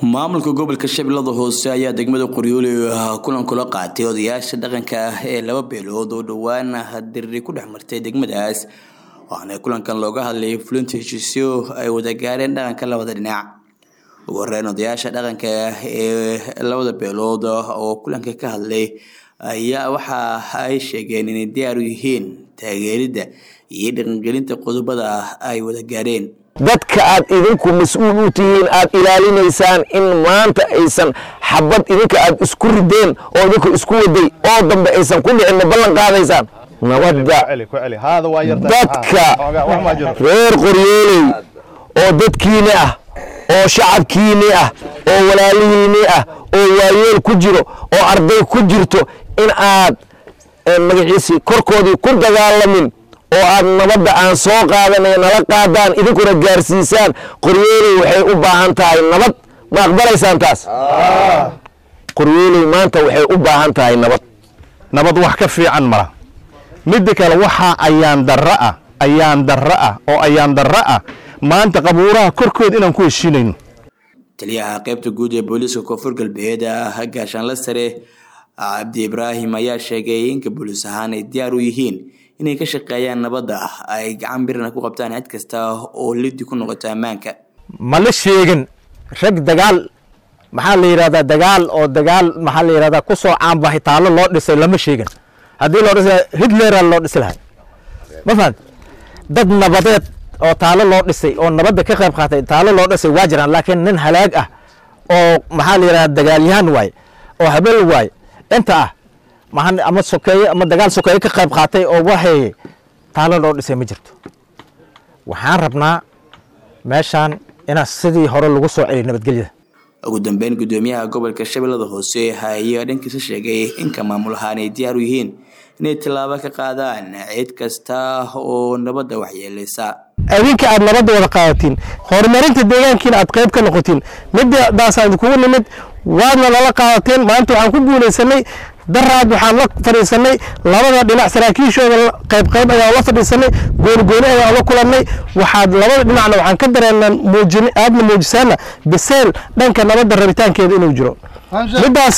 maamulka gobolka shabeellada hoose ayaa degmada qoryoole kulan kula qaatay odayaasha dhaqanka ah ee laba beelood oo dhowaan diriri ku dhex martay degmadaas waxaana kulankan looga hadlayay fulinta heshiisyo ay wada gaareen dhaqanka labada dhinac ugu horeyn odayaasha dhaqanka ee labada beelood oo kulanka ka hadlay ayaa waxa ay sheegeen inay diyaar u yihiin taageeridda iyo dhaqangelinta qodobada ay wada gaareen dadka aad idinku mas-uul u tihiin aad ilaalinaysaan in maanta aysan xabad idinka aad isku rideen oo idinku isku waday oo dambe aysan ku dhicin ma ballan qaadaysaan nabadda dadka reer qoryooley oo dadkiini ah oo shacabkiini ah oo walaalihiini ah oo waayeel ku jiro oo arday ku jirto in aad magaciisi korkoodii ku dagaalamin oo aad nabadda aan soo qaadanay nala qaadaan idinkuna gaarsiisaan qoryooley waxay u baahan tahay nabad ma aqbalaysaan taas qoryooley maanta waxay u baahan tahay nabad nabad wax ka fiican mala midda kale waxaa ayaan darro ah ayaan darro ah oo ayaan darro ah maanta qabuuraha korkood inaan ku heshiinayno taliyaha qaybta guud ee booliiska koonfur galbeed gaashaanla sare cabdi ibraahim ayaa sheegay inka booliis ahaan ay diyaar u yihiin inay ka shaqeeyaan nabadda ay gacan birna ku qabtaan cid kasta oo lidi ku noqoto ammaanka ma la sheegin rag dagaal maxaa la yidhahdaa dagaal oo dagaal maxaa la yidhahdaa ku soo caanbahay taallo loo dhisay lama sheegin haddii loo dhisa hitlera loo dhisi lahay ma fahamti dad nabadeed oo taalo loo dhisay oo nabadda ka qayb qaatay taalo loo dhisay waa jiraan laakiin nin halaag ah oo maxaa la yidhahdaa dagaalyahan waaye oo habeel waaye inta ah maan ama sokeeye ama dagaal sokeeye ka qayb qaatay oo waxay taalo loo dhisay ma jirto waxaan rabnaa meeshaan inaa sidii hore lagu soo celiyo nabadgelyada ugu dambeyn gudoomiyaha gobolka shabeellada hoose ayaa dhankiisa sheegay inka maamul ahaan ay diyaar u yihiin inay tallaabo ka qaadaan cid kasta oo nabadda waxyeeleysa adinka aad nabadda wada qaadatiin horumarinta deegaankiina aad qayb ka noqotiin middaasaan idinkugu nimid waadna nala qaadateen maanta waxaan ku guulaysanay daraad waxaan la fadhiisanay labada dhinac saraakiishooda qayb qayb ayaan la fadhiisanay goonigooni ayaan la kulannay waxaad labada dhinacna waxaan ka dareennaa muujin aadna muujisaana biseyl dhanka nabadda rabitaankeeda inuu jiro middaas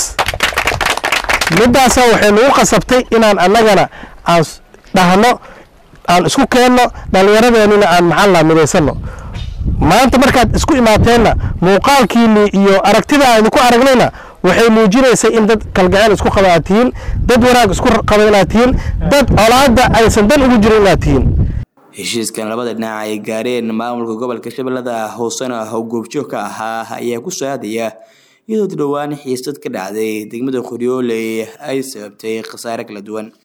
middaasa waxay nagu qasabtay inaan annagana aan dhahno aan isku keenno dhallinyaradeenina aan maxaan laha midaysanno maanta markaad isku imaateenna muuqaalkiinii iyo aragtida aan idinku aragnayna waxay muujinaysay in dad kalgaceel isku qaba aad tihiin dad wanaag isku qaba inaad tihiin dad colaadda aysan dan ugu jirin inaad tihiin heshiiskan labada dhinac ay gaareen maamulka gobolka shabeellada hoosena oo goobjoog ka ahaa ayaa ku soo aadaya iyadoo dhowaan xiisad ka dhacday degmada qoryooley ay sababtay khasaare kala duwan